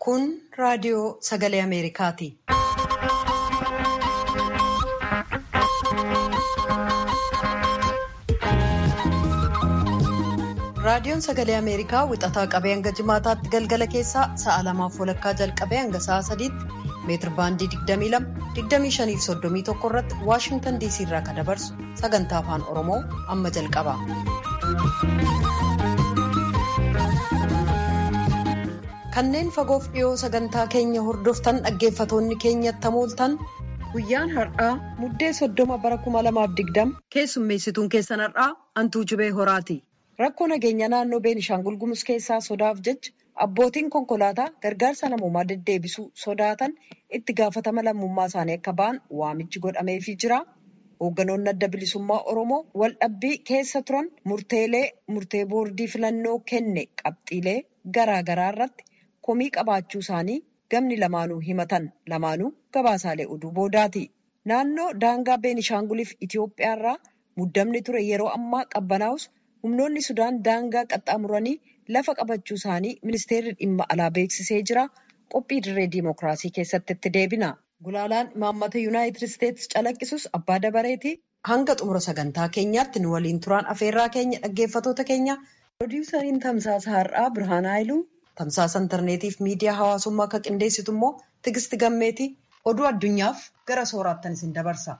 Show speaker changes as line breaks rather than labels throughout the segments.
Kun raadiyoo sagalee Ameerikaati. Raadiyoon sagalee Ameerikaa wixataa qabee hanga jimaataatti galgala keessaa sa'a lamaaf walakkaa jalqabee hanga sa'a sadiitti meetir baandii 22 25 irratti Waashingtan DC irraa kan dabarsu sagantaa afaan Oromoo amma jalqaba. Kanneen fagoof dhiyoo sagantaa keenya hordoftan dhaggeeffatoonni keenyatti hamooltan guyyaan har'aa muddee soddoma bara 2020 keessummeessituun keessan har'aa Antuu Jibee Horaati. Rakkoo nageenya naannoo Beenishaangul Gumuz keessaa sodaaf jecha abbootiin konkolaataa gargaarsa namoomaa deddeebisuu sodaatan itti gaafatama lammummaa isaanii akka ba'an waamichi godhameefii jira. Hoogganoonni adda bilisummaa Oromoo waldhabbii keessa turan murteelee murtee boordii filannoo kenne qabxiilee garaa garaa irratti komii qabaachuu isaanii gamni lamaanuu himatan lamaanuu gabaasaalee oduu boodaati. Naannoo daangaa Beenishaanguliif Itoophiyaa irraa muddamni ture yeroo ammaa qabbanaa'us humnoonni Sudaan daangaa qaxxaamuranii lafa qabachuu isaanii ministeerri dhimma alaa beeksisee jira. Qophii dirree diimokiraasii keessatti itti deebina. Gulaalaan imaammata Yuunaayitid Isteetsi calaqqisus abbaa dabareeti. Hanga xumura sagantaa keenyaatti nu waliin turaan afeerraa keenya dhaggeeffatoota keenya. Pirodiisariin tamsaasa har'aa Birhaan Haayiluu tamsaasa intarneetiif miidiyaa hawaasummaa akka qindeessitu immoo Tigisti Gammeeti oduu addunyaaf gara sooraattan isin dabarsa.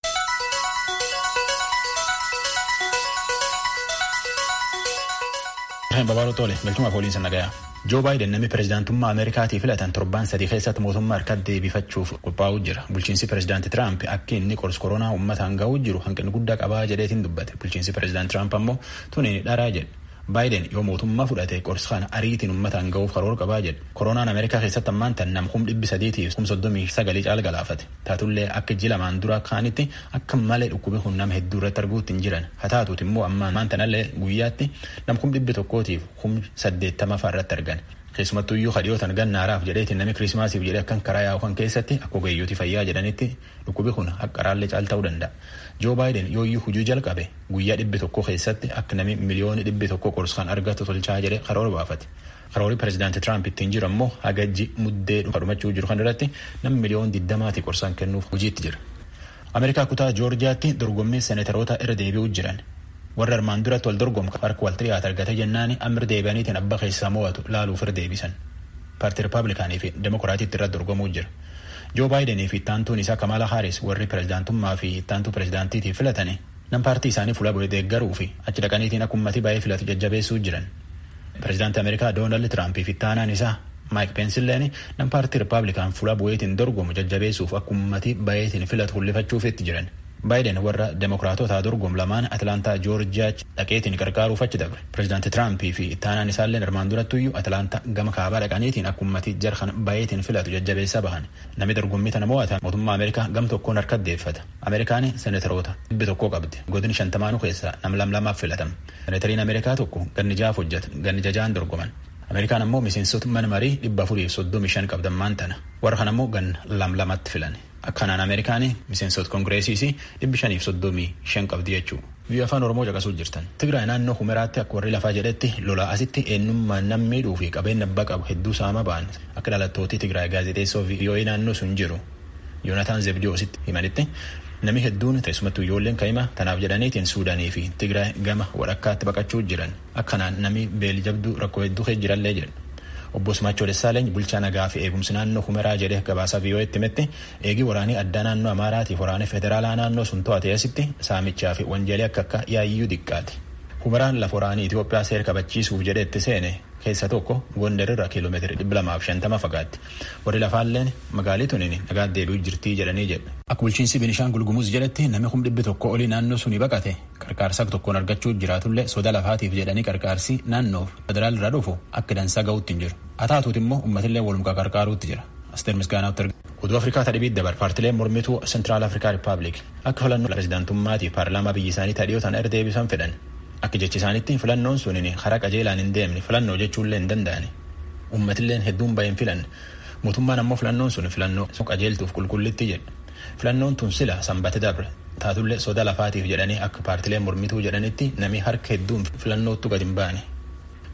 Babaaruu Tole galchumaaf waliin nagayaa. Joo Baayiden namni pireezidaantummaa Ameerikaatii filatan torban sadii keessatti mootummaa harkatti deebifachuuf qophaa'uu jira. Bulchiinsi pireezidaantii Tiraamp akka inni qorsa koronaa uummataan ga'uu jiru hanqina guddaa qabaa jedheetiin dubbate. Bulchiinsi pireezidaantii Tiraamp ammoo tuni dharaa jedhe. Baayiden yoo mootummaa fudhate qorsa kana ariitiin uummataan ga'uuf karoora qabaa jedhe. Koronaan Ameerikaa keessatti ammaan tan nam kum dhibbi sadiitiif kum soddomii sagalii caala galaafate. Taatullee akka ji lamaan dura kaanitti akka malee dhukkubi kun nama hedduu irratti arguutti hin jiran. Haa taatuuti immoo ammaan tanallee guyyaatti nam kum dhibbi tokkootiif kum saddeettama fa'aa irratti argan. Keessumattuu iyyuu kadhiyootan gannaaraaf jedheetiin namni kiriismaasiif jedhee akkan karaa yaa'u kan keessatti akka ogeeyyooti fayyaa jedhanitti dhukkubi kun akka raallee caal ta'uu danda'a. Joo Baayiden yoo iyyuu hujii jalqabe guyyaa dhibbi tokko keessatti akka namni miliyooni dhibbi tokko qorsa kan argatu tolchaa jedhee karoora baafate. Karoorri pireezidaantii Tiraamp ittiin jiru ammoo hagajji muddee dhumachuu jiru kan irratti namni miliyoon diddamaati qorsaan kennuuf hojiitti jira. Ameerikaa kutaa Joorjiyaatti dorgommii seeneetaroota irra deebi'uu jiran. warra armaan duratti wal dorgomka harka wal xiriyaata argate jennaani amma irra deebi'aniitiin abba keessaa mo'atu laaluuf irra deebisan. Paartii Rippaabilikaanii fi Demokiraatiitti irratti dorgomuu jira. Joo Baayidenii fi ittaantuun isaa Kamala Haaris warri pireezidaantummaa fi ittaantuu pireezidaantiitiif filatani nam paartii isaanii fuula bu'ee deeggaruu fi achi dhaqaniitiin akka uummatii baay'ee filatu jajjabeessuu jiran. Pireezidaantii Ameerikaa Doonaald Tiraamp fi ittaanaan isaa Maayik Peensilleen nam paartii Rippaabilikaan fuula bu'eetiin dorgomu jajjabeessuuf akka uummatii baay'eetiin filatu hul'ifachuuf itti jiran. Baayiden warra Demokiraatotaa dorgomu lamaan Atilaantaa Joorjiyaa dhaqeetiin gargaaruuf achi dabre. Pireezidaantii Tiraampii fi ittaanaan isaallee armaan durattuyyuu Atilaantaa gama kaabaa dhaqaniitiin akka uummatii jarhan baay'eetiin filatu jajjabeessaa bahan. Namni dorgommii tana mo'atan mootummaa Ameerikaa gam tokkoon harka deeffata. Ameerikaan seeneetaroota dhibbi tokkoo qabdi. Godin shantamaanuu keessaa nam lam lamaaf filatama. Seeneetariin Ameerikaa tokko ganni jaaf hojjeta. Ganni jajaan dorgoman. Ameerikaan ammoo miseensota mana marii dhibba afurii soddomii shan qabdammaan tana. Warra kan ammoo gan lam lamatti filan. Akkanaan Ameerikaan miseensota kongireesiis dhibbi shaniif soddomii shan qabdi jechuudha. Biyya afaan Oromoo caqasuu jirtan. Tigraay naannoo Humeraatti akka warri lafaa jedhetti lolaa asitti eenyummaa nam miidhuu fi qabeenya abbaa qabu hedduu saama ba'an akka dhalattootii Tigraay gaazexeessoo VOA naannoo sun jiru Yoonataan Zebdiyoositti himanitti namni hedduun teessumattuu ijoolleen kaa'ima tanaaf jedhaniitiin Suudaanii fi Tigraay gama walakkaatti baqachuu jiran akkanaan namni beeljabduu rakkoo hedduu jirallee jedhu. Obbo Simaachoo Dessaaleny bulchaa nagaa fi eegumsi naannoo Humeraa jedhee gabaasa VOA'tti himetti eegii waraanii addaa naannoo Amaaraatiif waraana federaalaa naannoo sun to'ate asitti saamichaa fi wanjeelee akka akka yaayyuu diqqaati. Humeraan lafa waraanii Itoophiyaa seera kabachiisuuf jedhee itti seene keessa tokko Gondarirra kiiloomeetirii dhibba lamaaf shantama fagaatti. Warri lafaalleen magaalii tuniin nagaa deebi'uu jirtii jedhanii jedha. Akka bulchiinsi Binishaangul Gumuz jedhetti namni kum dhibbi tokko olii naannoo sunii baqate qarqaarsa tokkoon argachuu jiraatullee soda lafaatiif jedhanii qarqaarsi naannoof federaal irraa dhufu akka dansaa ga'uutti hin jiru. Haa taatuuti immoo uummatillee walumkaa qarqaaruutti jira. Asteer Misgaanaatti argama. Oduu Afrikaa tadhibiit dabar paartileen mormituu Sentiraal Afrikaa Rippaabilik akka filannoo pireezidaantummaatiif paarlaamaa biyya isaanii tadhiyoo tana irra deebisan fedhan. Akka jechi isaanitti filannoon suniin karaa qajeelaan hin deemne filannoo jechuullee hin danda'ani. Uummatilleen hedduun bahin filan. Mootummaan ammoo filannoon sun filannoo qajeeltuuf qulqullitti jedha. Filannoon tun sila sanbate dabre. Taatullee soda lafaatiif jedhanii akka paartileen mormituu jedhanitti namni harka hedduun filannootti gadi hin baane.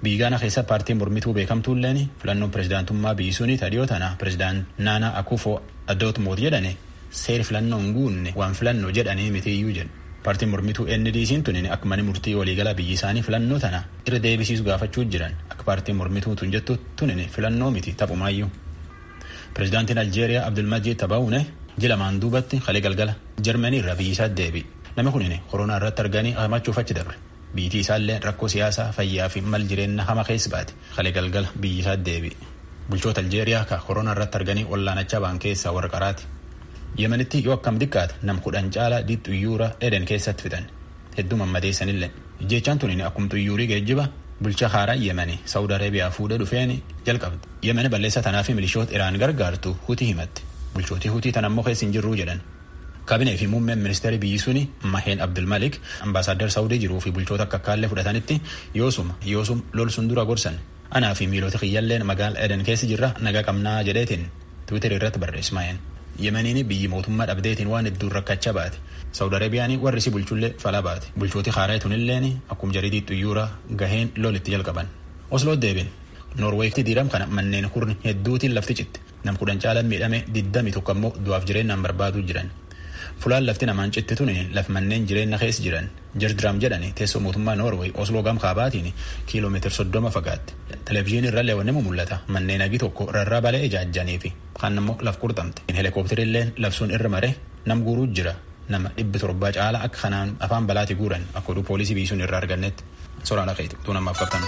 biyyi gaanaa keessa paartiin mormituu beekamtuulleen filannoon pirezidaantummaa biyyi sunii tadhiyoo tana pirezidaant naanaa akufoo addoot moot jedhane seeri filannoo hin guunne waan filannoo jedhanii mitiiyyuu jedhu paartiin mormituu ndc'n tunin akka mani murtii waliigalaa biyyi isaanii filannoo tana irra deebisiisu gaafachuu jiran akka paartiin mormituu tun jettu tunin filannoo miti taphumaayyuu pirezidaantiin aljeeriyaa abdulmajiid tabaawune jila maan duubatti kalee galgala jarmanii irraa biyyi isaa deebi namni kunin koronaa irratti arganii hamachuuf achi dabre biyyi isaallee rakkoo siyaasaa fayyaa fi mal jireenya hama keessa baate kalee galgala biyyi isaa deebi bulchoota aljeeriyaa ka koronaa irratti arganii wallaanachaa ba'an keessaa warra qaraati yemanitti yoo akkam xiqqaate nam kudhan caalaa xuyyuura eden keessatti fixan hedduu mammadeessanillee jechaan tunin akkum xuyyuurii geejjiba bulcha haaraa yemanii saawud areebiyaa fuudhee dhufeen jalqabde yemani balleessa tanaa fi milishoota iraan gargaartu hutii himatti bulchootii hutii tan ammoo keessa hin jirruu jedhan kaabinee fi muummeen ministeerii biyyi suni maheen abdulmalik ambaasaaddar saawudii jiruu fi bulchoota akka kaallee fudhatanitti yoosuma yoosum lol sun dura gorsan anaa fi miilota kiyyalleen magaala eden keessa jirra nagaa qabnaa jedheetiin tiwiiteri irratti barreesse maheen yemaniin biyyi mootummaa dhabdeetiin waan hedduun rakkachaa baate saawud areebiyaan warri si bulchullee falaa baate bulchooti haaraa tunilleen akkum jariidii xuyyuura gaheen lol itti jalqaban osloo deebin noorweekti diiram kana manneen kurni hedduutiin lafti citte nam kudhan caalaan miidhame diddami tokko ammoo du'aaf jireenyaan barbaaduu jiran fulaan lafti namaan citte tun laf manneen jireenya keessa jiran jardraam jedhani teessoo mootummaa noorweey osloo gam kaabaatiin kiiloomeetira soddoma fagaatte televezyiinii irra leewwanni mul'ata manneen hagi tokko rarraa balee ijaajjanii fi kaan ammoo laf qurxamte heelikoopterilleen labsuun irra mare nam guuruu jira nama dhibbi torbaa caala akka kanaan afaan balaati guuran akka oduu poolisii biisuun irraa argannetti soraan dhaqeeti utuu namaaf qabtan.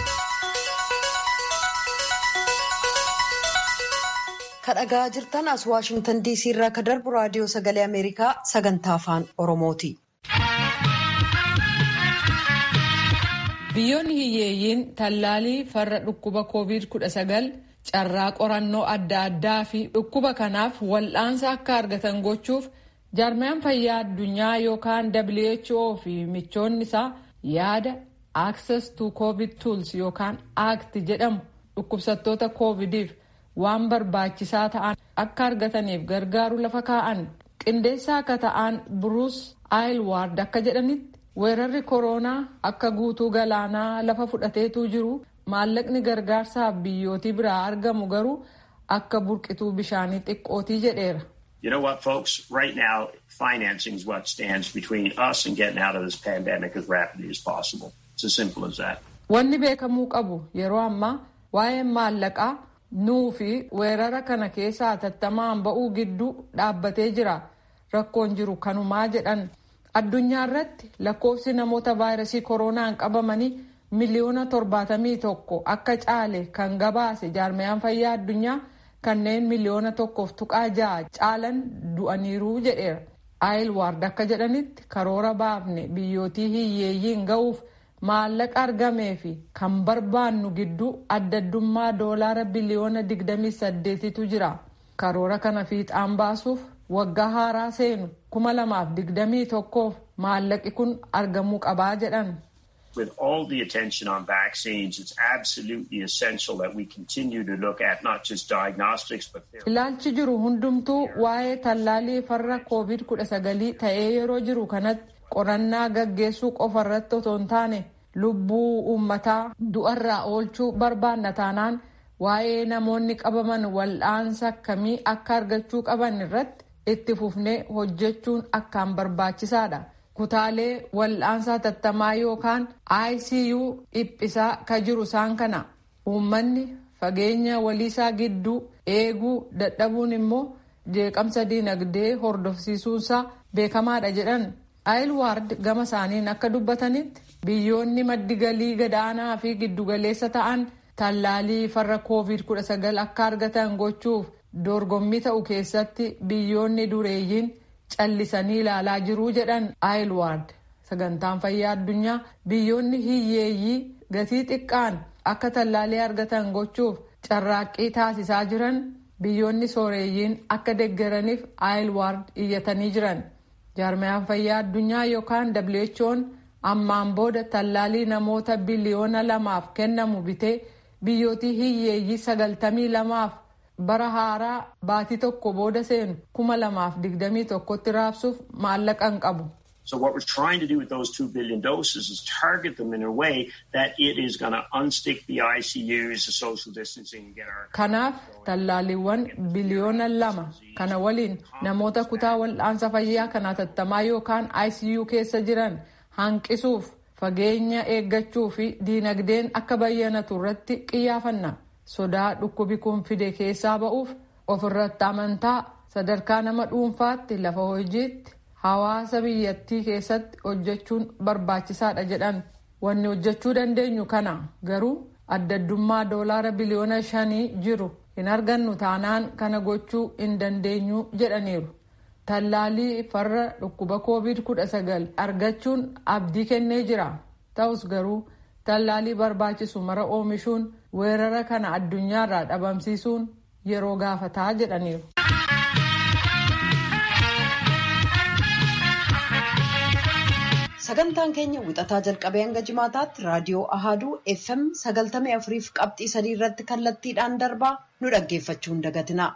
kadhagaa jirtan as waashingtan diisii irraa ka darbu raadiyoo sagalee ameerikaa sagantaa afaan oromooti.
biyyoonni hiyyeeyyiin tallaalii farra dhukkuba covid 19 carraa qorannoo adda addaa fi dhukkuba kanaaf wal'aansa akka argatan gochuuf jaarmiyaan fayyaa addunyaa yookaan who fi michoonni isaa yaada access to covid tools yookaan act jedhamu dhukkubsattoota covidiif waan barbaachisaa ta'an akka argataniif gargaaru lafa kaa'an qindeessaa akka ta'an buruus aayilwaard akka jedhanitti weerarri kooroonaa akka guutuu galaanaa lafa fudhateetu jiru maallaqni gargaarsaaf biyyootii biraa argamu garuu akka burqituu bishaanii xiqqootii jedheera.
You know what, folks? Right now, financing is what stands between us and getting out of this pandemic as rapidly as possible. It's as simple as that.
Wanni beekamuu qabu yeroo ammaa waa'een maallaqaa nuu fi weerara kana keessaa hatattamaan ba'uu gidduu dhaabbatee jira. Rakkoon jiru kanumaa jedhan. Addunyaa irratti lakkoofsi namoota vaayirasii kooroonaan qabamanii miliyoona torbaatamii tokko akka caale kan gabaase jaarmiyaan fayyaa addunyaa kanneen miliyoona tokkoof tuqaa ja'a caalan du'aniiru jedheera. Aayilwaard akka jedhanitti karoora baafne biyyootii hiyyeeyyiin ga'uuf maallaqa argamee fi kan barbaannu gidduu addaddummaa doolaara biliyoona 28tu jira. Karoora kana fiixaan baasuuf waggaa haaraa seenu kuma lamaaf digdamii tokkoof maallaqi kun argamuu qabaa jedhan.
With all the attention on vaccines, it's absolutely essential that we continue to look at not just diagnostics but
Ilaalchi jiru hundumtuu waa'ee tallaalii farra COVID-19 ta'ee yeroo jiru kanatti qorannaa gaggeessuu qofa irratti otoo hin taane lubbuu uummataa du'arraa oolchuu barbaanna taanaan waa'ee namoonni qabaman wal'aansa akkamii akka argachuu qaban irratti itti fufnee hojjechuun akkaan barbaachisaadha. Kutaalee wal'aansa hatattamaa yookaan ICU dhiphisaa ka jiru isaan kana. Uummanni fageenya waliisaa gidduu eeguu dadhabuun immoo jeeqamsa dinagdee hordofsiisuunsaa beekamaadha jedhan. Aayilwaard gama isaaniin akka dubbatanitti biyyoonni maddi galii gadaanaa fi giddugaleessa ta'an tallaalii farra COVID-19 akka argatan gochuuf dorgommii ta'u keessatti biyyoonni dureeyyiin callisanii ilaalaa jiruu jedhan aayilwaard sagantaan fayyaa addunyaa biyyoonni hiyyeeyyii gatii xiqqaan akka tallaalii argatan gochuuf carraaqqii taasisaa jiran biyyoonni sooreeyyiin akka deggeraniif aayilwaard iyyatanii jiran jaarmayaan fayyaa addunyaa yookaan who'n ammaan booda tallaalii namoota biliyoona lamaaf kennamu bitee biyyootii hiyyeeyyii sagaltamii lamaaf bara haaraa baatii tokko booda seenu kuma lamaaf digdamii tokkotti raabsuuf maallaqa hin qabu
So what we're trying to do with those 2 billion doses is target them in a way that it is going to unstick the ICUs, the social distancing, and get our...
Kanaaf tallaaliiwwan biliyoona lama kana waliin namoota kutaa wal'aansa fayyaa kan hatattamaa yookaan ICU keessa jiran hanqisuuf fageenya eeggachuu fi diinagdeen akka bayyanatu irratti qiyyaafanna. Sodaa dhukkubi kun fide keessaa ba'uuf ofirratti amantaa sadarkaa nama dhuunfaatti lafa hojiitti hawaasa biyyattii keessatti hojjechuun barbaachisaadha jedhan wanni hojjechuu dandeenyu kana garuu addaddummaa doolaara biliyoona shanii jiru hin argannu taanaan kana gochuu hin dandeenyu jedhaniiru. Tallaalii farra dhukkuba covid kudha sagal argachuun abdii kennee jira. Ta'us garuu tallaalii barbaachisu mara oomishuun weerara kana addunyaarraa dhabamsiisuun yeroo gaafataa jedhaniiru.
Sagantaan keenya wixataa jalqabee hanga jimaataatti raadiyoo Ahaaduu FM sagaltamii afuriif qabxii sadii irratti kallattiidhaan darbaa nu dhaggeeffachuu hin dagatina.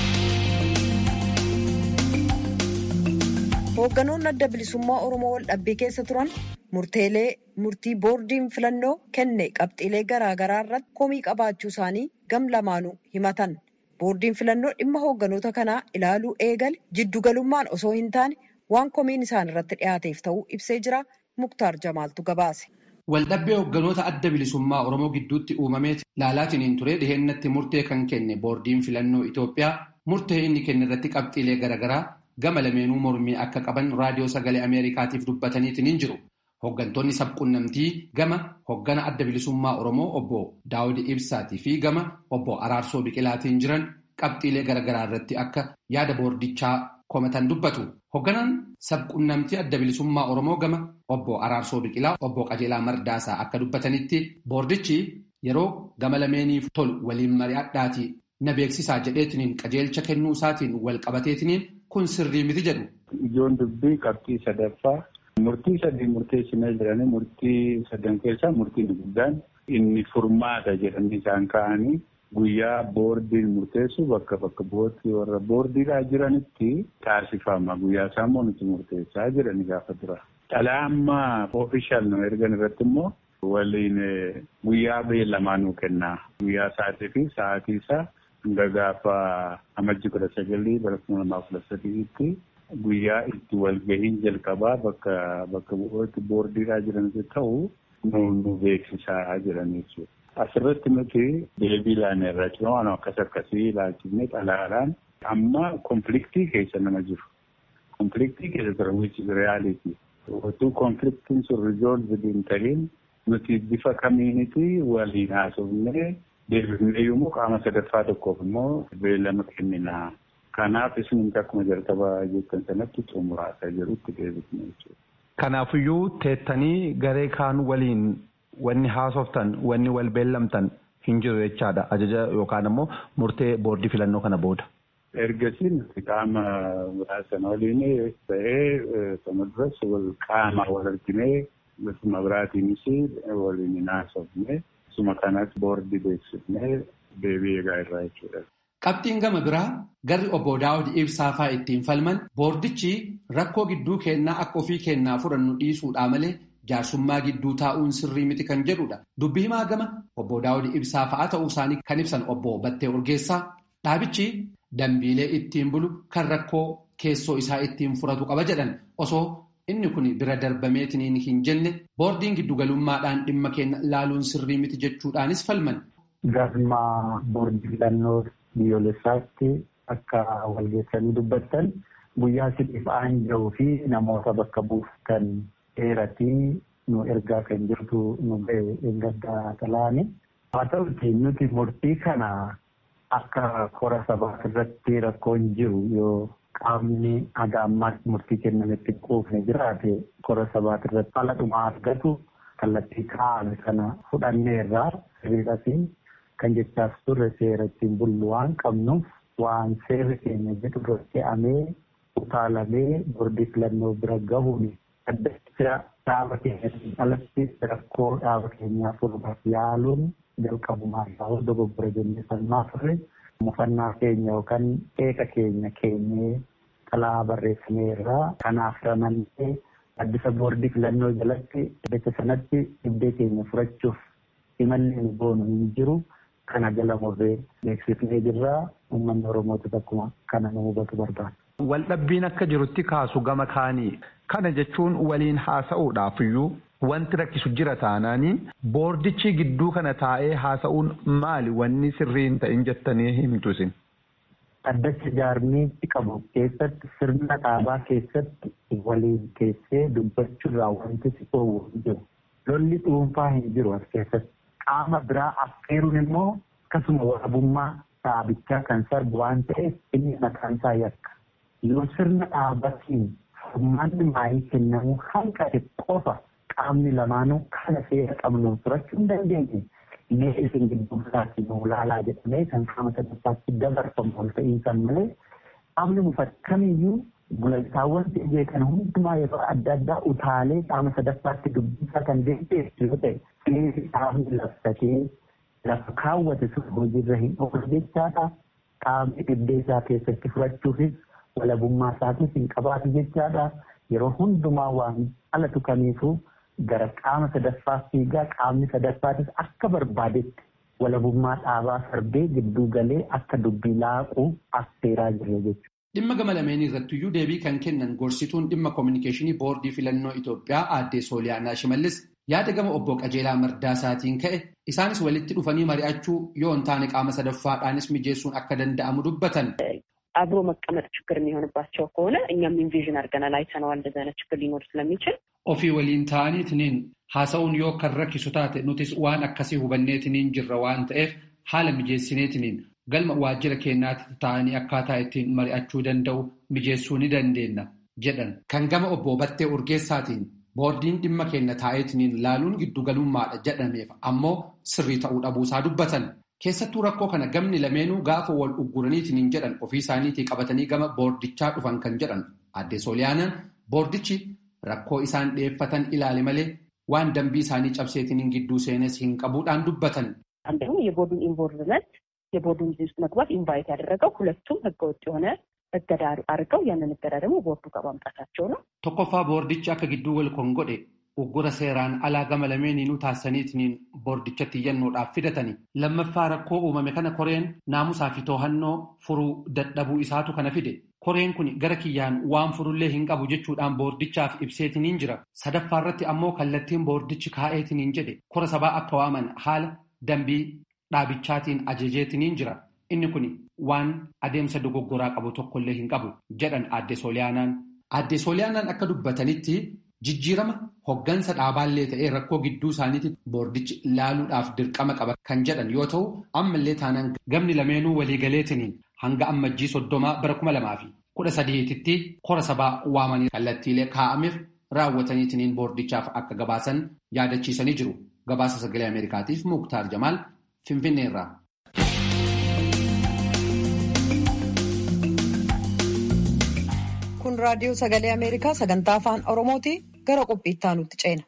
Hoogganoonni adda bilisummaa Oromoo wal dhabbii keessa turan murteelee murtii boordiin filannoo kenne qabxiilee garaagaraa irratti komii qabaachuu isaanii gam lamaanuu himatan. Boordiin filannoo dhimma hoogganoota kanaa ilaaluu eegale jiddugalummaan osoo hin taane waan komiin isaan irratti dhiyaateef ta'uu ibsee jira. Muktaar Jamaaltu gabaase.
Waldhabbee hoogganoota adda bilisummaa Oromoo gidduutti uumamee laalaatiin ture dhiheenyatti murtee kan kenne boordiin filannoo Itoophiyaa murtee inni kenne irratti qabxiilee garaagaraa gama lameenuu mormii akka qaban raadiyoo sagalee Ameerikaatiif dubbataniitiin hin jiru. Hooggantoonni sabquunnamtii gama hooggana adda bilisummaa Oromoo obbo Daawud Ibsaatii fi gama obbo Araarsoo Biqilaatiin jiran qabxiilee garaagaraa irratti akka yaada boordichaa komatan dubbatu. Hoogganaan sabquunnamtii adda bilisummaa Oromoo gama obbo Araarsoo Biqilaa obbo Qajeelaa Mardaasaa akka dubbatanitti boordichi yeroo gama lameeniif tolu waliin mari'adhaatii na beeksisaa jedheetiniin qajeelcha kennuu isaatiin wal qabateetiniin kun sirrii miti jedhu.
Ijoon dubbii qabxii sadaffaa murtii sadii murteessinee jiranii murtii sadan keessaa murtiin guddaan inni furmaata jedhanii isaan ka'anii. Guyyaa boordiin murteessu bakka bakka bu'ootti warra boordiidhaa jiranitti taasifama. Guyyaa isaan nuti murteessaa jirani gaafa dura. Dhalaa amma oofishaal nu ergan irratti immoo waliin guyyaa beellamaa nuu kenna. Guyyaa sa'aatii fi sa'aatii isaa hanga gaafa amajji kudha sagalii bara kuma lamaa kudha sadiitti guyyaa itti walgahiin jalqabaa bakka bakka bu'ootti boordiidhaa jiranitti ta'u nu beeksisaa jiran jechuudha. Asirratti nuti deebii ilaane irraa cimaa waan akkas akkasii ilaalchifnee xalaadhaan amma konfliktii keessa nama jiru. Konfliktii keessa ture which is reality. Otuu konfliktiin sun resolved hin ta'in nuti bifa kamiiniti waliin haasofnee deebifnee yommuu qaama sadaffaa tokkoof immoo beellama kennina. Kanaaf isin akkuma jalqaba jettan sanatti xumuraasaa jirutti deebifne jechuudha.
Kanaafiyyuu teettanii garee kaan waliin wanni haasoftan wanni wal beellamtan hin jiru jechaadha ajaja yookaan immoo murtee boordii filannoo kana booda.
Ergasii nuti qaama biraasan waliin ta'ee sana duras wal qaama wal arginee bifa biraatiinis waliin hin haasofne suma kanas boordii beeksifnee deebii eegaa irraa jechuudha.
Qabxiin gama biraa garri obbo Daawud Ibsaa fa'aa ittiin falman boordichi rakkoo gidduu kennaa akka ofii kennaa fudhannu dhiisuudhaa malee jaarsummaa gidduu taa'uun sirrii miti kan jedhudha. Dubbii himaa gama obbo Daawud Ibsaa fa'aa ta'uu isaanii kan ibsan obbo Battee Urgeessaa dhaabichi dambiilee ittiin bulu kan rakkoo keessoo isaa ittiin furatu qaba jedhan osoo inni kun bira darbameetiniin hin jenne boordiin giddugalummaadhaan dhimma keenya ilaaluun sirrii miti jechuudhaanis falman.
Galma boordii filannoo biyyoolessaatti akka walgeessanii dubbattan guyyaa sibiif aanja'uu fi namoota bakka buuftan dheeratii nu ergaa kan jirtu nu ba'e eeggaddaa talaani. Haa ta'uti nuti murtii kana akka kora sabaa irratti rakkoon jiru yoo qaamni haga ammaatti murtii kennametti quufne jiraate kora sabaa irratti fala dhumaa argatu kallattii kaa'ame sana fudhanneerraa sirriidhasi kan jechaas turre seera ittiin bullu waan qabnuuf waan seerri keenya jedhu irra fe'amee utaalamee boordii filannoo bira gahuun addacha dhaaba keenyatti alatti rakkoo dhaaba keenyaa furuudhaaf yaaluun jalqabumaa isaa dogoggora jennee falmaa turre mufannaa keenya yookaan qeeqa keenya keenyee xalaa barreeffameerraa kanaaf ramannee addisa boordii filannoo jalatti bakka sanatti dhibdee keenya furachuuf imalli nu boonu hin jiru kana jala murree beeksifnee jirraa uummanni oromootu akkuma kana nu hubatu barbaada.
Waldhabbiin akka jirutti kaasu gama kaanii kana jechuun waliin haasa'uudhaaf iyyuu wanti rakkisu jira taanaanii boordichi gidduu kana taa'ee haasa'uun maali wanni sirriin ta'in jettanii himtu isin.
Addacha jaarmiitti qabu keessatti sirna dhaabaa keessatti waliin keessee dubbachuurraa wanti si oowwu hin jiru. Lolli dhuunfaa hin jiru as keessatti. Qaama biraa affeeruun immoo akkasuma waraabummaa dhaabichaa kan sarbu waan ta'eef inni mataan isaa yakka. Yoo sirna dhaabatiin furmaanni maayii kennamuu hanqate qofa qaamni lamaanuu kana seera qabnuun furachuu hin dandeenye. Mee isin gidduu biraatti nuu laalaa jedhamee kan qaama sadaffaatti dabarfamu ol ta'iinsan malee qaamni mufate kamiyyuu gulantaawwan ta'ee kana hundumaa yeroo adda addaa utaalee qaama sadaffaatti dubbisaa kan deemteessu yoo ta'e seerri qaamni labsatee lafa kaawwate sun hojiirra hin oolu jechaadha. Qaamni dhibdee isaa keessatti furachuufis walabummaa isaatis hin qabaatu jechaadha. Yeroo hundumaa waan alatu kamiifuu gara qaama sadaffaa fiigaa qaamni sadaffaatis akka barbaadetti walabummaa dhaabaa sarbee gidduu galee akka dubbii laaquu affeeraa jira jechuudha.
Dhimma gama lameen irrattiyyuu deebii kan kennan gorsituun dhimma koominikeeshinii boordii filannoo Itoophiyaa aadde Sooliyaanaa Shimallis yaada gama obbo Qajeelaa Mardaasaatiin ka'e isaanis walitti dhufanii mari'achuu yoo hin taane qaama sadaffaadhaanis mijeessuun akka danda'amu dubbatan.
አብሮ መቀመጥ ችግር የሚሆንባቸው ከሆነ እኛም ኢንቪዥን አድርገናል አይተነዋል። እንደዚህ አይነት ችግር ሊኖር ስለሚችል
ofii waliin ta'aniitiniin haasa'uun yoo kan rakkisu taate nutis waan akkasii hubanneetiniin jirra waan ta'eef haala mijeessineetiniin galma waajjira keenyaatti ta'anii akkaataa ittiin mari'achuu danda'u mijeessuu ni dandeenya jedhan kan gama obbo Battee Urgeessaatiin boordiin dhimma keenya taa'eetiniin laaluun giddugalummaadha jedhameef ammoo sirrii ta'uu dhabuusaa dubbatan. Keessattuu rakkoo kana gamni lameenuu gaafa wal ugguraniitiin jedhan ofii isaaniitii qabatanii gama boordichaa dhufan kan jedhan aadde Sooliyaanaan boordichi rakkoo isaan dhiyeeffatan ilaale malee waan dambii isaanii cabseetiin gidduu seenes hin qabuudhaan dubbatan.
አንደኛው የቦርዱን ኢንቮልቭመንት የቦርዱን ጊዜ ውስጥ መግባት ኢንቫይት ያደረገው ሁለቱም ህገወጥ የሆነ እገዳ አድርገው ያንን እገዳ ደግሞ ቦርዱ ጋር ማምጣታቸው ነው።
Tokkoffaa boordichi akka gidduu wal kon godhe uggura seeraan alaa gama lameeniinuu taasisaniitiin boordichatti iyyannoodhaaf fidatani. Lammaffaa rakkoo uumame kana koreen naamusaa fi to'annoo furuu dadhabuu isaatu kana fide. Koreen kun gara kiyyaan waan furullee hin qabu jechuudhaan boordichaaf ibseetiniin jira. Sadaffaa irratti ammoo kallattiin boordichi kaa'eetiniin jedhe kora sabaa akka waaman haala dambii dhaabichaatiin ajajeetiniin jira. Inni kun waan adeemsa dogoggoraa qabu tokkollee hin qabu jedhan aadde Sooliyaanaan. Aadde Sooliyaanaan akka dubbatanitti jijjiirama hoggansa dhaabaallee ta'ee rakkoo gidduu isaaniitti boordichi ilaaluudhaaf dirqama qaba kan jedhan yoo ta'u ammallee taanaan gamni lameenuu waliigaleetiniin hanga ammajjii soddomaa bara kuma lamaa fi kudha sadiititti kora sabaa waamanii kallattiilee kaa'ameef raawwataniitiniin boordichaaf akka gabaasan yaadachiisanii jiru. Gabaasa sagalee Ameerikaatiif Muktaar Jamaal Finfinneerraa.
Kun raadiyoo sagalee Ameerikaa sagantaa afaan Oromooti gara qophiitti aanutti ceena.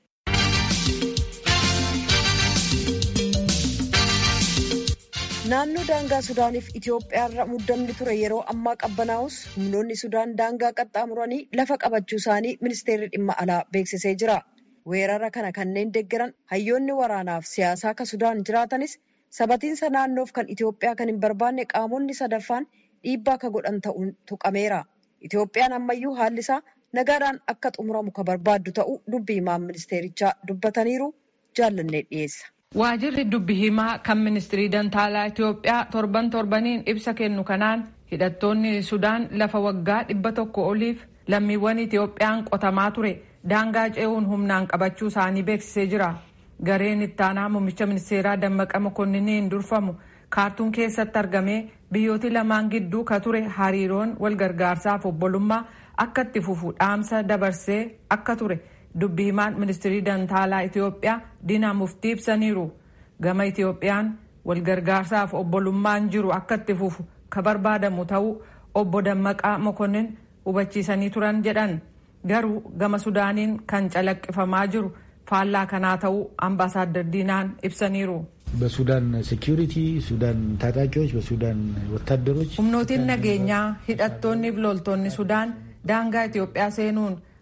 Naannoo daangaa Sudaaniif Itoophiyaarra muddamni ture yeroo ammaa qabbanaa'us humnoonni Sudaan daangaa qaxxaamuranii lafa qabachuu isaanii ministeerri dhimma alaa beeksisee jira. Weerara kana kanneen deeggaran hayyoonni waraanaaf siyaasaa akka Sudaan jiraatanis sabatiinsa naannoof kan Itoophiyaa kan hin barbaanne qaamonni sadaffaan dhiibbaa akka godhan ta'uun tuqameera. Itoophiyaan ammayyuu haalli isaa nagaadhaan akka xumuramu ka barbaaddu ta'uu dubbi himaan ministeerichaa dubbataniiru jaallannee dhiyeessa.
Waajirri dubbi himaa kan ministirii dantaalaa Itoophiyaa torban torbaniin ibsa kennu kanaan hidhattoonni Sudaan lafa waggaa dhibba tokko oliif lammiiwwan Itoophiyaan qotamaa ture daangaa ce'uun humnaan qabachuu isaanii beeksisee jira. Gareen ittaanaa muummicha ministeeraa Dammaqa Mokonninniin durfamu kaartuun keessatti argamee biyyooti lamaan gidduu ka ture hariiroon wal gargaarsaaf obbolummaa akka itti fufu dhaamsa dabarsee akka ture dubbi himaan ministirii dantaalaa Itoophiyaa Diinaa Muftii ibsaniiru. Gama Itoophiyaan wal gargaarsaaf obbolummaan jiru akka itti fufu ka barbaadamu ta'uu obbo Dammaqaa Mokonnin hubachiisanii turan jedhan garuu gama Sudaaniin kan calaqqifamaa jiru faallaa kanaa ta'uu ambaasaadar Diinaan ibsaniiru.
በሱዳን ሴኪሪቲ ሱዳን ታጣቂዎች በሱዳን ወታደሮች
humnootiin nageenyaa hidhattoonni fi loltoonni sudaan daangaa Itoophiyaa seenuun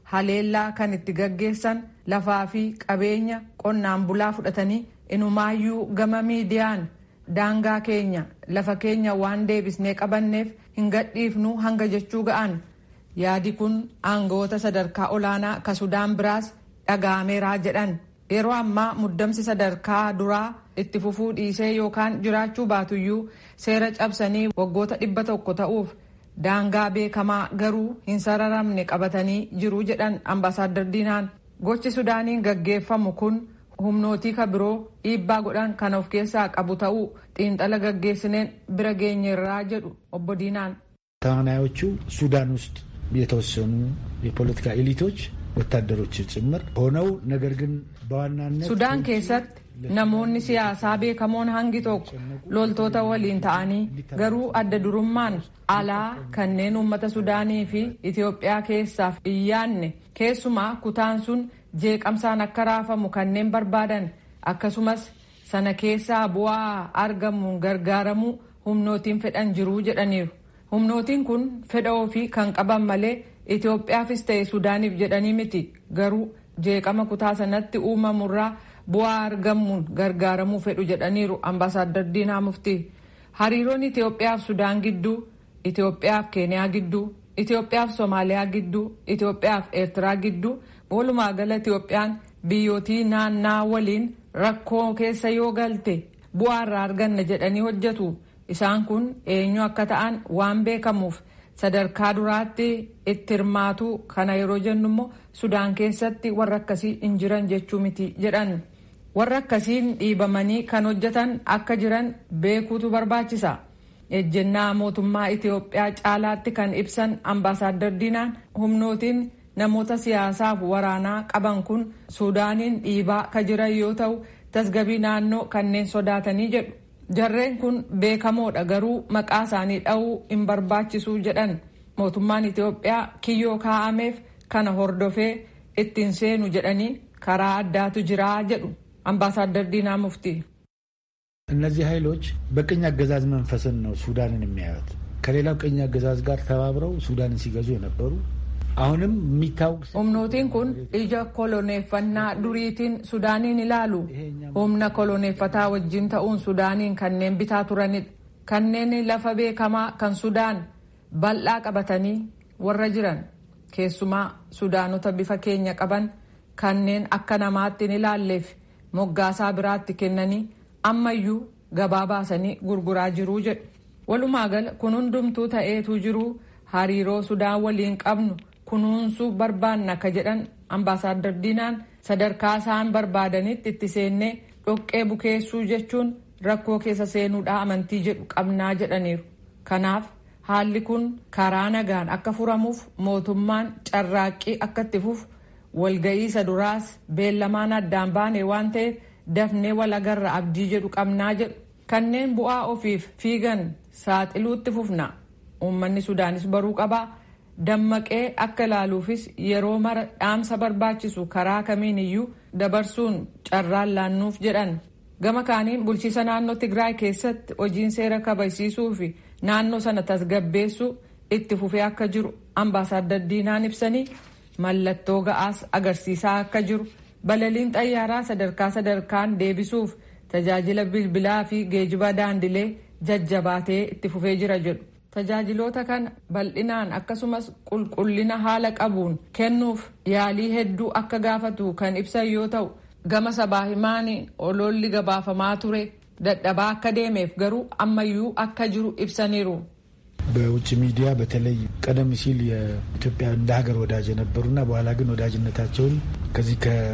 haleellaa kan itti gaggeessan lafaa fi qabeenya qonnaan bulaa fudhatanii inumaayyuu gama miidiyaan daangaa keenya lafa keenya waan deebisnee qabanneef hin gadhiifnu hanga jechuu ga'an yaadi kun aangawoota sadarkaa olaanaa ka sudaan biraas dhaga'ameeraa jedhan yeroo ammaa muddamsi sadarkaa duraa itti fufuu dhiisee yookaan jiraachuu baatuyyuu seera cabsanii waggoota dhibba tokko ta'uuf daangaa beekamaa garuu hin sararamne qabatanii jiru jedhan ambaasaadar diinaan gochi sudaaniin gaggeeffamu kun humnootii ka biroo dhiibbaa godhan kan of keessaa qabu ta'uu xiinxala gaggeessineen bira geenyeerraa jedhu obbo diinaan
ተዋናዮቹ ሱዳን ውስጥ የተወሰኑ የፖለቲካ ኤሊቶች ወታደሮች ጭምር ሆነው ነገር ግን በዋናነት
ሱዳን keessatti namoonni siyaasaa beekamoon hangi tokko loltoota waliin ta'anii garuu adda durummaan alaa kanneen uummata sudaanii fi itiyoophiyaa keessaaf iyyaanne keessumaa kutaan sun jeeqamsaan akka raafamu kanneen barbaadan akkasumas sana keessaa bu'aa argamuun gargaaramuu humnootiin fedhan jiruu jedhaniiru humnootiin kun fedha ofii kan qaban malee itiyoophiyaafis ta'e sudaaniif jedhanii miti garuu jeeqama kutaa sanatti uumamurraa bu'aa argamuun gargaaramuu fedhu jedhaniiru ambaasaadar diinaa muftii hariiroon itiyoophiyaaf sudaan gidduu itiyoophiyaaf keeniyaa gidduu itiyoophiyaaf soomaaliyaa gidduu itiyoophiyaaf eertiraa gidduu walumaa gala itiyoophiyaan biyyootii naannaa waliin rakkoo keessa yoo galte bu'aa irraa arganna jedhanii hojjetu isaan kun eenyu akka ta'an waan beekamuuf sadarkaa duraatti itti hirmaatu kana yeroo jennu immoo sudaan keessatti warra akkasii hin jiran jechuu miti jedhan warra akkasiin dhiibamanii kan hojjetan akka jiran beekuutu barbaachisa ejjennaa mootummaa itiyoophiyaa caalaatti kan ibsan ambaasaadar diinaan humnootiin namoota siyaasaaf waraanaa qaban kun suudaaniin dhiibaa ka jiran yoo ta'u tasgabii naannoo kanneen sodaatanii jedhu jarreen kun beekamoodha garuu maqaa isaanii dha'uu hin barbaachisuu jedhan mootummaan itiyoophiyaa kiyyoo kaa'ameef kana hordofee ittiin seenu jedhanii karaa addaatu jiraa jedhu ambaasaadar diinaa mufti
እነዚህ ኃይሎች በቅኝ አገዛዝ መንፈስን ነው ሱዳንን የሚያዩት ከሌላው ቅኝ አገዛዝ ጋር ተባብረው ሱዳንን ሲገዙ የነበሩ አሁንም የሚታወቅ
humnootiin kun ija koloneeffannaa duriitiin sudaaniin ilaalu humna koloneeffataa wajjin ta'uun sudaaniin kanneen bitaa turanidha kanneen lafa beekamaa kan sudaan bal'aa qabatanii warra jiran keessumaa sudaanota bifa keenya qaban kanneen akka namaatti hin ilaalleef moggaasaa biraatti kennanii ammayyuu gabaa baasanii gurguraa jiruu jedhu walumaa gala kun hundumtuu ta'eetu jiruu hariiroo sudaan waliin qabnu kunuunsuu barbaanna ka jedhan ambaasaadar diinaan sadarkaa isaan barbaadanitti itti seennee dhoqqee bukeessuu jechuun rakkoo keessa seenuudha amantii jedhu qabnaa jedhaniiru kanaaf haalli kun karaa nagaan akka furamuuf mootummaan carraaqqii akka itti fufu walga'iisa duraas beellamaan addaan baane waan ta'eef dafnee walagarra abdii jedhu qabnaa jedhu kanneen bu'aa ofiif fiigan saaxiluutti fufna uummanni sudaanis baruu qabaa dammaqee akka ilaaluufis yeroo mara dhaamsa barbaachisu karaa kamiin iyyuu dabarsuun carraan laannuuf jedhan gama kaaniin bulchiisa naannoo tigraay keessatti hojiin seera kabachiisuu fi naannoo sana tasgabbeessuu itti fufee akka jiru ambaasaadar diinaan ibsanii mallattoo ga'aas agarsiisaa akka jiru balaliin xayyaaraa sadarkaa sadarkaan deebisuuf tajaajila bilbilaa fi geejiba daandilee jajjabaatee itti fufee jira jedhu tajaajiloota kana bal'inaan akkasumas qulqullina haala qabuun kennuuf yaalii hedduu akka gaafatu kan ibsan yoo ta'u gama sabaa himaanii oloolli gabaafamaa ture dadhabaa akka deemeef garuu ammayyuu akka jiru ibsaniiru.
በውጭ ሚዲያ በተለይ ቀደም ሲል የኢትዮጵያ እንደ ሀገር ወዳጅ የነበሩና በኋላ ግን ወዳጅነታቸውን ከዚህ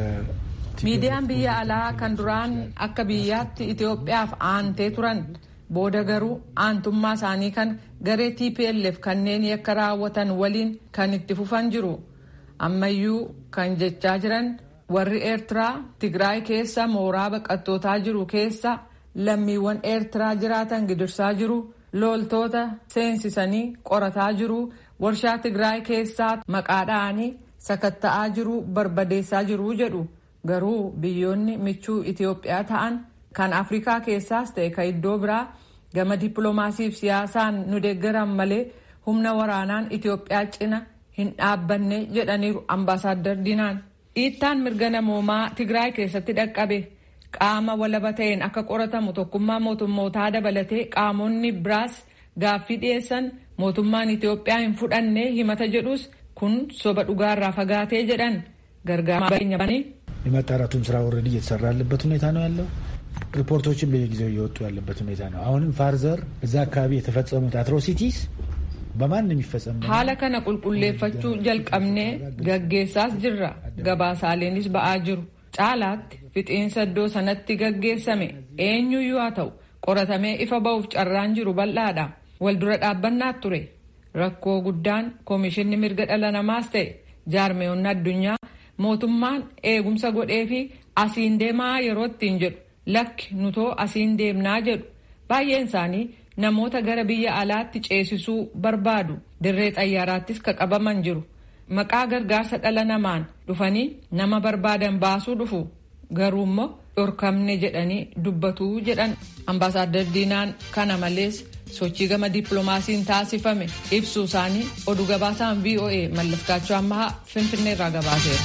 miidiyaan biyya alaa kan duraan akka biyyaatti Itoophiyaaf aantee turan booda garuu aantummaa isaanii kan garee TPLF kanneen yakka raawwatan waliin kan itti fufan jiru ammayyuu kan jechaa jiran warri eertiraa tigraay keessa mooraa baqattootaa jiru keessa lammiiwwan eertiraa jiraatan gidirsaa jiru loltoota seensisanii qorataa jiru warshaa tigraay keessaa maqaa dha'anii sakatta'aa jiru barbadeessaa jiru jedhu garuu biyyoonni michuu Itoophiyaa ta'an kan Afrikaa keessaas ta'e kan iddoo biraa gama dippiloomaasiif siyaasaan nu deeggaran malee humna waraanaan Itoophiyaa cina hin dhaabbanne jedhaniiru ambaasaaddar diinaan dhiittaan mirga namoomaa tigraay keessatti dhaqqabe qaama walaba ta'een akka qoratamu tokkummaa mootummootaa dabalatee qaamonni biraas gaaffii dhiyeessan mootummaan itiyoophiyaa hin fudhanne himata jedhus kun soba dhugaarraa fagaatee jedhan gargaarsa
የማጣራቱም ስራ ወረድ እየተሰራ ያለበት ሁኔታ ነው ያለው። ሪፖርቶችን በየጊዜው እየወጡ ያለበት ሁኔታ ነው። አሁንም ፋርዘር እዛ አካባቢ የተፈጸሙት አትሮሲቲስ በማንም ይፈጸም
haala kana qulqulleeffachuu jalqabnee gaggeessaas jirra gabaasaaleenis ba'aa jiru caalaatti fixiinsa iddoo sanatti gaggeessame eenyuyyuu haa ta'u qoratamee ifa ba'uuf carraan jiru bal'aadha wal dura dhaabbannaa ture rakkoo guddaan koomishinni mirga dhala namaas ta'e jaarmeewwan addunyaa mootummaan eegumsa godhee fi asiin deemaa yeroo ittiin jedhu lakki nutoo asiin deemnaa jedhu baay'een isaanii namoota gara biyya alaatti ceesisuu barbaadu dirree xayyaaraattis ka qabaman jiru maqaa gargaarsa dhala namaan dhufanii nama barbaadan baasuu dhufu garuu immoo dhorkamne jedhanii dubbatuu jedhan ambaasaaddar diinaan kana malees sochii gama dippiloomaasiin taasifame ibsuu isaanii oduu gabaasaan voa mallaskaachuu ammahaa finfinneerraa gabaaseera.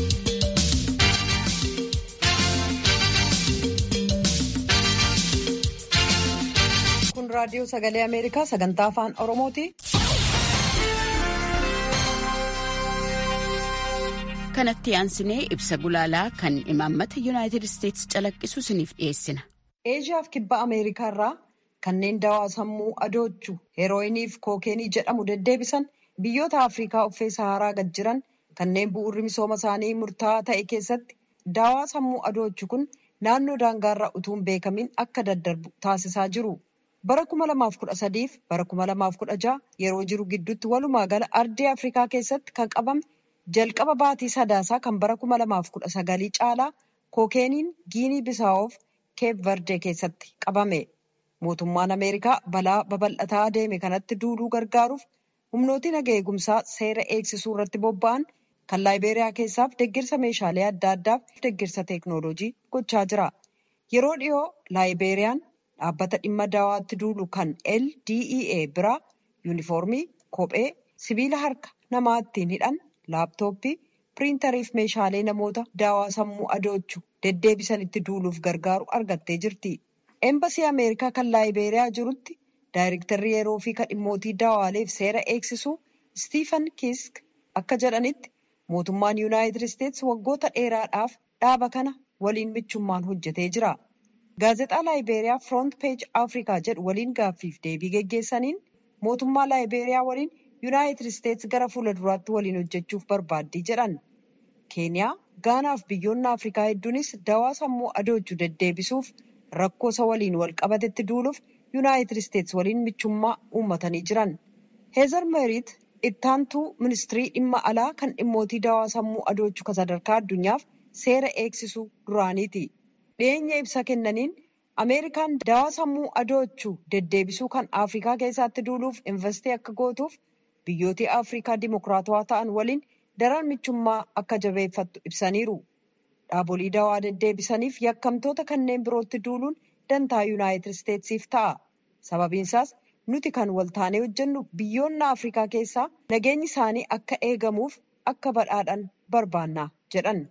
kun raadiyoo sagalee ameerikaa sagantaa afaan oromooti.
kanatti aansinee ibsa gulaalaa kan imaammata yuunaayitid isteetsi calaqqisu isiniif dhiyeessina.
eeshiyaaf kibba ameerikaa irraa kanneen dawaa sammuu adoochu heerooyiniif kookeenii jedhamu deddeebisan biyyoota afriikaa uffee saharaa gad jiran kanneen bu'uurri misooma isaanii murtaa'aa ta'e keessatti dawaa sammuu adoochu kun naannoo daangaarraa utuu hin beekamin akka daddarbu taasisaa jiru. bara 2013 fi bara 2016 yeroo jiru gidduutti walumaa gala ardii afrikaa keessatti kan qabame jalqaba baatii sadaasaa kan bara 2019 caalaa kookeeniin giinii bisaa'oof keep verde keessatti qabame mootummaan ameerikaa balaa babal'ataa adeeme kanatti duuluu gargaaruuf humnooti naga eegumsaa seera eegsisuu irratti bobba'an kan laayibeeriyaa keessaaf deggirsa meeshaalee adda addaaf deggirsa teeknooloojii gochaa jira yeroo dhiyoo laayibeeriyaan dhaabbata dhimma dawaatti duulu kan LDEA biraa yuunifoormii, kophee, sibiila harka namaa ittiin hidhan, laaptooppii, piriintarii fi meeshaalee namoota dawaa sammuu adoochu deddeebisanitti duuluuf gargaaru argattee jirti. Eembasii Ameerikaa kan laayibeeriyaa jirutti daayirektarri yeroo fi kan dhimmootii dawaaleef seera eegsisuu Stiifan Kiisk akka jedhanitti mootummaan Yuunaayitid Isteetsi waggoota dheeraadhaaf dhaaba kana waliin michummaan hojjetee jira. gaazexaa laayibeeriyaa firoont peej afrikaa jedhu waliin gaaffiif deebii geggeessaniin mootummaa laayibeeriyaa waliin yuunaayitid isteetsi gara fuula duraatti waliin hojjechuuf barbaaddii jedhan keeniyaa gaanaaf biyyoonni afrikaa hedduunis dawaa sammuu adoochu deddeebisuuf rakkoo isa waliin wal qabatetti duuluuf yuunaayitid isteetsi waliin michummaa uummatanii jiran heezar meeriit ittaantuu ministirii dhimma alaa kan dhimmootii dawaa sammuu adoochu kan sadarkaa addunyaaf seera eegsisuu duraaniiti. dhiyeenya ibsa kennaniin ameerikaan dawaa sammuu adoochuu deddeebisuu kan afrikaa keessatti duuluuf investee akka gootuuf biyyooti afrikaa dimokiraatawaa ta'an waliin daran michummaa akka jabeeffattu ibsaniiru dhaabolii dawaa deddeebisaniif yakkamtoota kanneen birootti duuluun dantaa yuunaayitid isteetsiif ta'a sababiinsaas nuti kan waltaanee hojjennu biyyoonni afrikaa keessaa nageenyi isaanii akka eegamuuf akka badhaadhan barbaanna jedhan.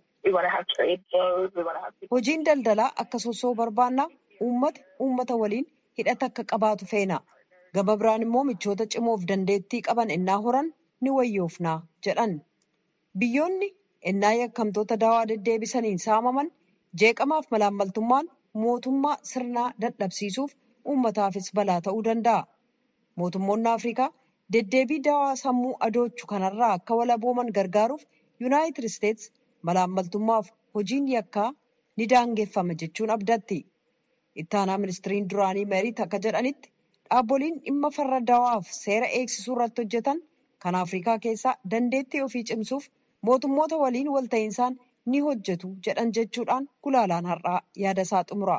hojiin daldalaa akka sossoo barbaannaa uummata uummata waliin hidhata akka qabaatu feena gama biraan immoo michoota cimoof dandeettii qaban ennaa horan ni wayyoofnaa jedhan biyyoonni ennaa yakkamtoota dawaa deddeebisaniin saamaman jeeqamaaf malaammaltummaan mootummaa sirnaa dadhabsiisuuf uummataafis balaa ta'uu danda'a mootummoonni afrikaa deddeebii dawaa sammuu adoochu kanarraa akka walabooman gargaaruuf yuunaayitid isteetsi malaammaltummaaf hojiin yakkaa ni daangeffama jechuun abdatti ittaanaa ministiriin duraanii meeriit akka jedhanitti dhaabboliin dhimma farra dawaaf seera eegsisuu irratti hojjetan kan afrikaa keessaa dandeettii ofii cimsuuf mootummoota waliin walta'insaan ni hojjetu jedhan jechuudhaan gulaalaan har'aa yaada isaa xumura.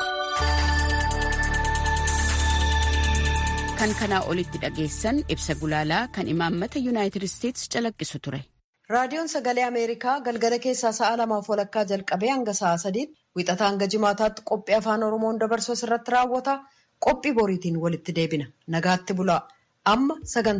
kan kanaa olitti dhageessan ibsa gulaalaa kan imaammata yuunaayitid isteetsi calaqqisu ture.
raadiyoon sagalee ameerikaa galgala keessaa sa'a lamaaf walakkaa jalqabee hanga sa'a sadiitti wixataa hanga jimaataatti qophii afaan oromoon dabarsu irratti raawwata qophii boriitiin walitti deebina nagaatti bulaa amma sagantaa.